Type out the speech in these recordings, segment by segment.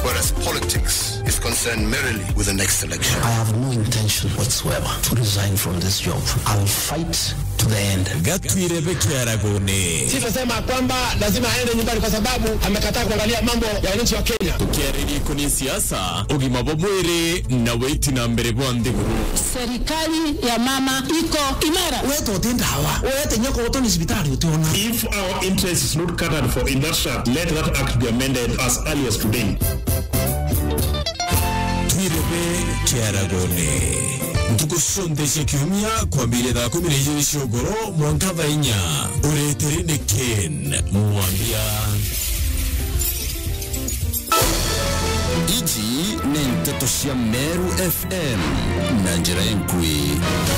whereas politics is concerned merely with the next election. I have no intention whatsoever to resign from this job. I will fight to the end. gatwirebe kiaragone Sitasema kwamba lazima aende nyumbani kwa sababu amekataa kuangalia mambo ya wananchi wa Kenya. tukiarĩria ikũni siasa ũgima bwa mwĩrĩ na wĩiti na mbere bwa nthĩgũrũ Serikali ya mama iko imara. Wewe utenda hawa. Wewe tenye kwa utoni hospitali utaona. If our interest is not catered for in that shaft, let that act be amended as early as today. twirebe kiaragone ntugucondeshe kiumia kwambĩrĩria thaa kumi na igĩrĩ cia ũgoro mwanka thaa inya ũretĩrĩ nĩ ken mwambia ici nĩ ndeto cia meru fm na njĩra enkui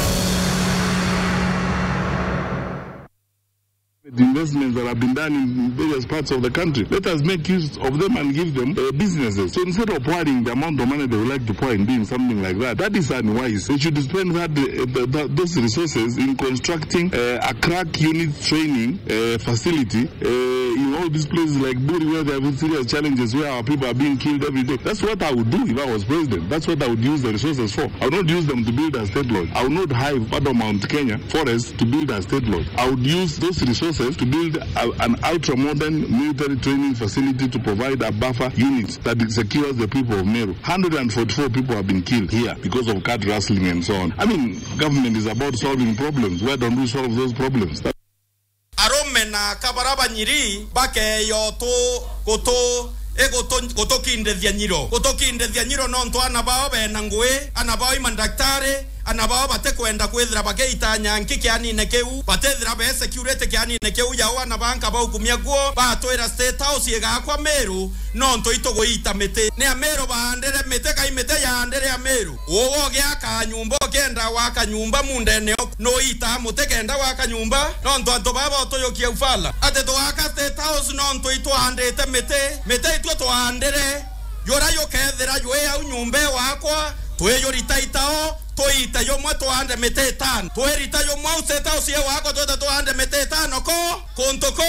The investments that have been done in various parts of the country. Let us make use of them and give them uh, businesses. So instead of pouring the amount of money they would like to pour in doing something like that, that is unwise. They should spend that, uh, th- th- those resources in constructing uh, a crack unit training uh, facility uh, in all these places like Buri where there have serious challenges where our people are being killed every day. That's what I would do if I was president. That's what I would use the resources for. I would not use them to build a state lodge. I would not hire part of Mount Kenya forest to build a state lodge. I would use those resources to build a, an ultra-modern military training facility to provide a buffer unit that secures the people of Meru. 144 people have been killed here because of cat rustling and so on. I mean, government is about solving problems. Why don't we solve those problems? That- arũme na kabaraba nyiri bakeyo tu gutu igutukindithia nyiro gutukindithia nyiro no ntu ana bao bena ngui ana bao ima ndaktari ana bao bate kwenda kwithira bageita nyanki kianine kiu batethira be security kianine kiu yao ana banka bau kumia guo batwira state house igakwa meru no ntu ituguita miti ni ameru bahandire miti kai miti yahandire ameru uwo giaka nyumba kenda waka nyumba mundene no ita muti kenda waka nyumba no ntu antu baba tuyukia ufala ati twaka state house no ntu itwahandite miti miti itwe twahandire yora yukethira ywe au nyumba wakwa twiyurita itao tuite yomwe tuhande miti itano twirita yomwe au state house ye wakwa twite tuhande miti itano ko kuntu ko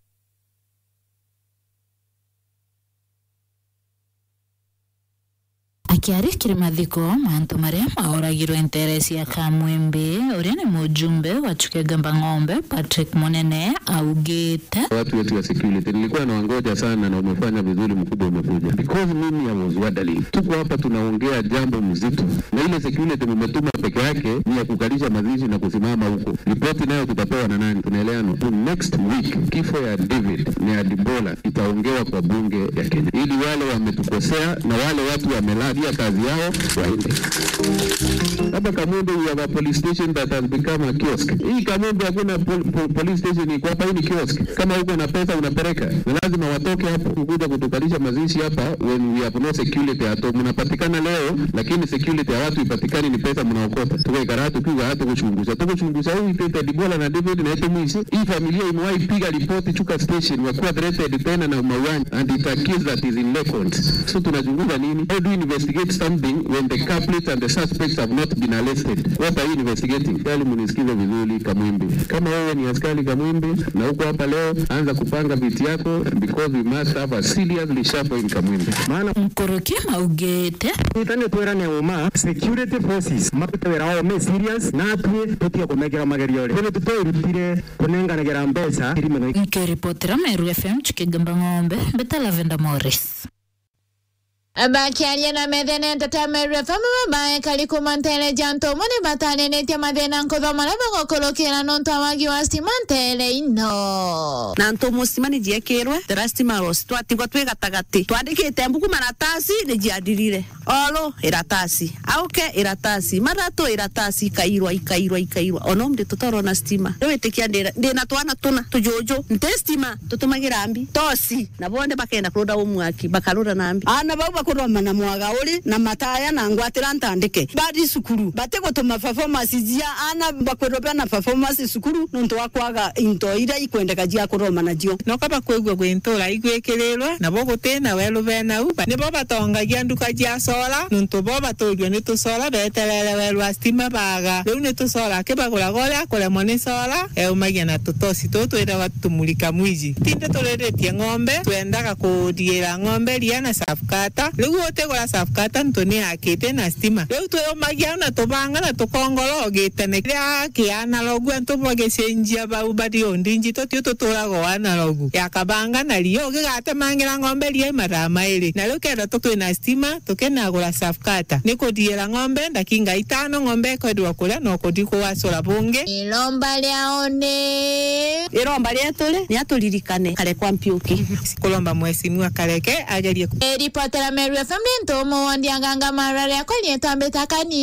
akiarikire mathiko mantu maria maoragirwo interesi ya kamwembe uria ni mujumbe wa chukegamba ng'ombe patrick munene augite watu wetu wa security nilikuwa nawangoja sana na umefanya vizuri mkubwa umekuja because mimi I was wondering tuko hapa tunaongea jambo mzito na ile security mumetuma peke yake ni ya kukalisha mazishi na kusimama huko ripoti nayo tutapewa na nani tunaelewana tu next week kifo ya David na ya Dibola itaongewa kwa bunge ya Kenya ili wale wametukosea na wale watu wameladia kazi yao waende hapa Kamembe we have a police station that has become a kiosk. Hii Kamembe hakuna pol, pol, police station iko hapa, hii ni kiosk. Kama uko na pesa unapeleka, na lazima watoke hapo kukuja kutukalisha mazishi hapa when we have no security hato. Mnapatikana leo, lakini security ya watu ipatikani, ni pesa mnaokota. Tuko ikaratu tukiwa hata kuchunguza, tuko kuchunguza huyu Peter Dibola na David na Eto Mwisi. Hii familia imewahi piga ripoti Chuka station, wakiwa threatened tena na mauaji and it accused that is in records. So tunachunguza nini? How do we investigate something when the culprits and the suspects have not been arrested? What are you investigating? Kali munisikize vizuri Kamwimbi. Kama wewe ni askari Kamwimbi na uko hapa leo, anza kupanga viti yako because we must have a serious reshuffle in Kamwimbi. Maana mkuruki maugite itane twerane uma security forces mapite wira wao me serious natwe tutige kumekera magerio ri tutwirutire kunenganagera mbeca irimeno nkiripotera meru fm chukegamba ng'ombe mbeta lavenda morris bakiaria na methene entertainment FM babae kari kumantele janto muni batanenetie mathina nkuthoma na bagokurukira nontu awagi wa stima ntere ino na ntu mustima ni jiekirwe terastima ros twatigwa twi gatagati twandikite mbuku maratasi ni jiandirire oro iratasi auke iratasi maratu iratasi ikairwa ikairwa ikairwa ono mndi tutarona stima niwitikia ndina twana tuna tujuju nte stima tutumagira mbi tosi na bonde bakenda kuruda umwaki bakarura nambi ana bau kuroma na mwaga uri na mataya na ngwatira ntandike bari sukuru bate gutuma performance jia ana bakwirobea na performance sukuru nuntu wa kwaga into iria ikwendeka jia kuroma nacio no kaba kwigua gwintura igwikirirwe nabo gutina welu benau nibo batongagia nduka jia sola nuntu bo baturio ni tusola beterere welu wa stima baga riu ni tusola akibaguraga uria kuremwo ni sola eumagia na tutosi tutu iraga tumulika mwiji tinde turiritie ng'ombe twendaga kudiira ng'ombe ria na safkata riu utigura safkata ntu ni akite na stima riu tweumagia na tubanga na tukongorogi tene ria ki analogu antu bagicenjia bau bari undinji tutiu tuturaga analogu yakabanga na rio gigatemangira ng'ombe ria mathaa mairi na riu kenda tu twina stima tukenagura safkata ni kudiira ng'ombe ndakinga itano ng'ombe ikwendwa kuria no kuthi kuwacura bungi ilomba lyao ni iromba rietu ri ni aturirikane kare kwa mpiuki kulomba mwesimiwa kareke agerie eripotera meru fm ntumu wondianganga marare akwa lietwambita kani